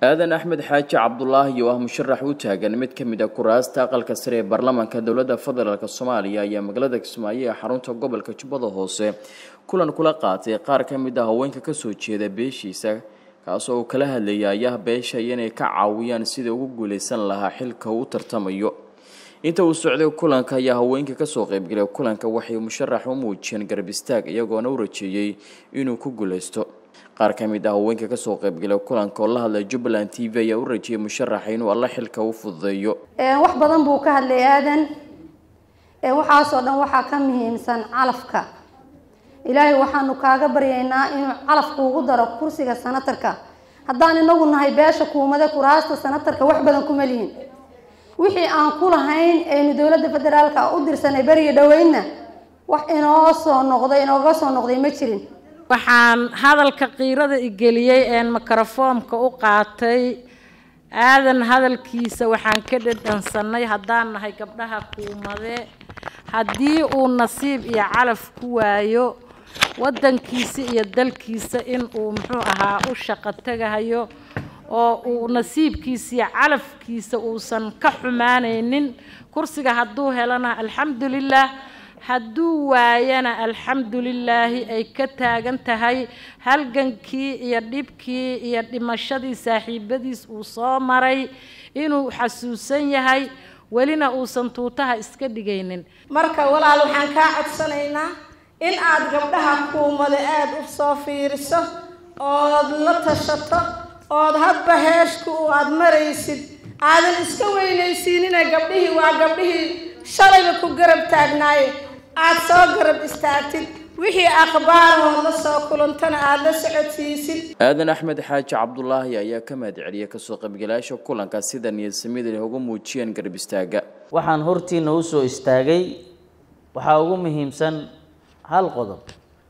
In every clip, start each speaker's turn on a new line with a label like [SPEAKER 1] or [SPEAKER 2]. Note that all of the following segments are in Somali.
[SPEAKER 1] aadan axmed xaaji cabdulaahi oo ah musharax u taagan mid ka mid a kuraasta aqalka sare ee baarlamaanka dowladda federaalk soomaaliya ayaa magaalada kismaayo ee xarunta gobolka jubbada hoose kulan kula qaatay qaar ka mid a haweenka kasoo jeeda beeshiisa kaasoo uu kala hadlayay ayaha beeshaya inay ka caawiyaan sidai ugu guuleysan lahaa xilka uu tartamayo inta uu socday kulanka ayaa haweenka kasoo qeybgalay kulanka waxay musharax u muujiyeen garab istaag iyagoona u rajeeyey inuu ku guuleysto qaar ka mid ah haweenka kasoo qeybgalay kulanka oo la hadlay jubbaland t v ayaa u rajeeyay musharaxa inuu alla xilka u fududeeyo
[SPEAKER 2] wax badan buu ka hadlay aadan waxaasoo dhan waxaa ka muhiimsan calafka ilaahay waxaanu kaaga baryaynaa inuu calafku ugu daro kursiga sanatarka haddaan inagu nahay beesha kuumada kuraasta sanatarka wax badan kuma lihin wixii aan ku lahayn aynu dowladda federaalka u dirsanay beriga dhoweynna wax inoo soo noqday inooga soo noqday ma jirin
[SPEAKER 3] waxaan hadalka qiirada igeliyey een mikrofoomka u qaatay aadan hadalkiisa waxaan ka dhadhansanay haddaan nahay gabdhaha kuumade haddii uu nasiib iyo calaf ku waayo waddankiisa iyo dalkiisa in uu muxuu ahaa u shaqo tegahayo oo uu nasiibkiisa iyo calafkiisa uusan ka xumaanaynin kursiga hadduu helana alxamdulilah hadduu waayana alxamdulilaahi ay ka taagan tahay halgankii iyo dhibkii iyo dhimashadii saaxiibadiis uu soo maray inuu xasuusan yahay welina uusan tuutaha iska dhigaynin
[SPEAKER 4] marka walaal waxaan kaa codsanaynaa in aad gabdhaha kuumada aada u soo fiiriso ood la tashato ood hadba heeshku aada maraysid aadan iska weynaysiinina gabdhihii waa gabdhihii shalayba ku garab taagnaaye aada soo garab istaagtid wixii akhbaaroo la soo kulantana aada la socodsiisid
[SPEAKER 1] aadan axmed xaaji cabdulaahi ayaa ka mahad celiyay kasoo qaybgalayaasha kulanka sida niyadsamida leh uga muujiyeen garab istaaga
[SPEAKER 5] waxaan hortiina usoo istaagay waxaa ugu muhiimsan hal qodob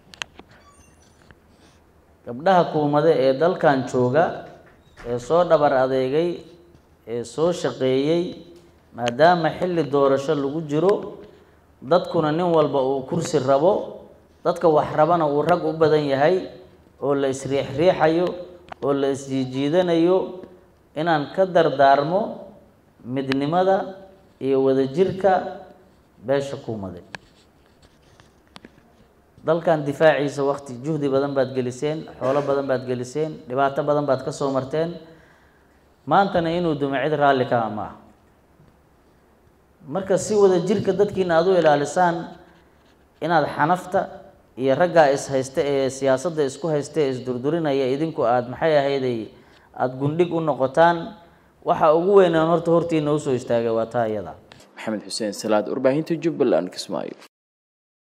[SPEAKER 5] gabdhaha kuumade ee dalkan jooga ee soo dhabar adeegay ee soo shaqeeyey maadaama xilli doorasho lagu jiro dadkuna nin walba uu kursi rabo dadka wax rabana uu rag u badan yahay oo la isriixriixayo oo la isjiijiidanayo inaan ka dardaarmo midnimada iyo wadajirka beesha kuumade dalkan difaaciisa wakti juhdi badan baad geliseen xoolo badan baad geliseen dhibaato badan baad ka soo marteen maantana inuu dumo cid raalli ka ma ah marka si wada jirka dadkiina aada u ilaalisaan inaad xanafta iyo raggaa is haysta ee siyaasadda isku haysta ee isdurdurinaya idinku aada maxay ahayday aada gundhig u noqotaan waxa ugu weynaan horta hortiina usoo istaagay waa taa iyada
[SPEAKER 1] maxamed xuseen salaad warbaahinta jubbaland kismaayo